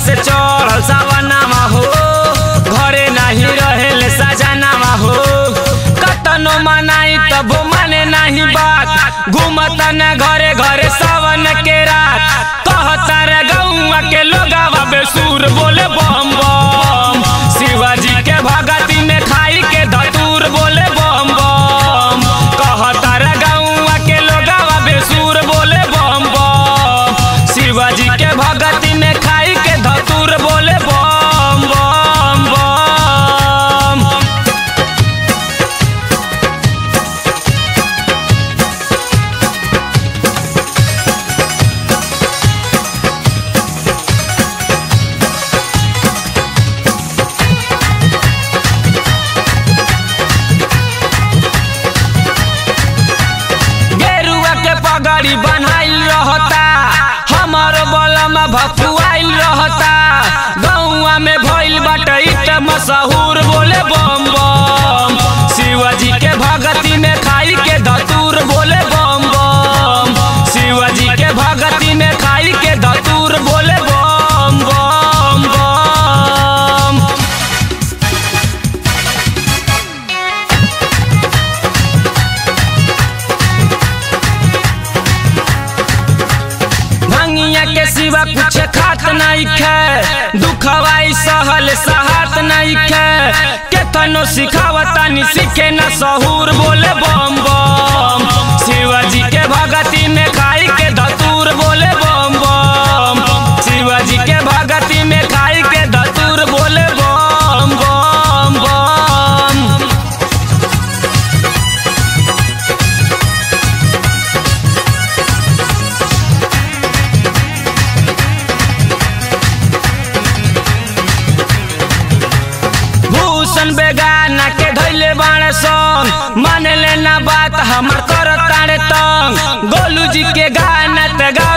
से चढ़ल सावनामा हो घरे नाही रहेले सजनामा हो कतनो मनाई तबो माने नहीं बात घूमता न घरे घरे सावन के रात कहता रे गौआ के लोगावा बेसुर बोले बम बम शिवाजी के भगती में खाई के धतूर बोले बम बम कहता रे गौआ के लोगावा बेसुर बोले बम बम शिवाजी के भगती में खाई के धतूर बोले बम बम बम गेरुआ के पगड़ी बनाइल रहता हमार बलमा भफुआइल रहता गौआ में भइल बाटे इ त मशहूर बोले बम बम शिवाजी के भगती में खाई के धतूर बोले बम बम शिवाजी के भगती में खाई के धतूर बोले बम बम बम भंगिया के सिवा कुछ खात नहीं खे दुखवाई सहल सहात नहीं खे केतनो सिखावता नि सीखे न सहूर बोले बम बम शिवाजी के भगती में खाई के धतूर बोले बम बम शिवाजी के भगती में खाई के धतूर बोले बम बम बम भूषण बेगाना के धैले बाणे संग माने लेना बात हमर कर ताड़े तंग गोलू जी के गाना ते गा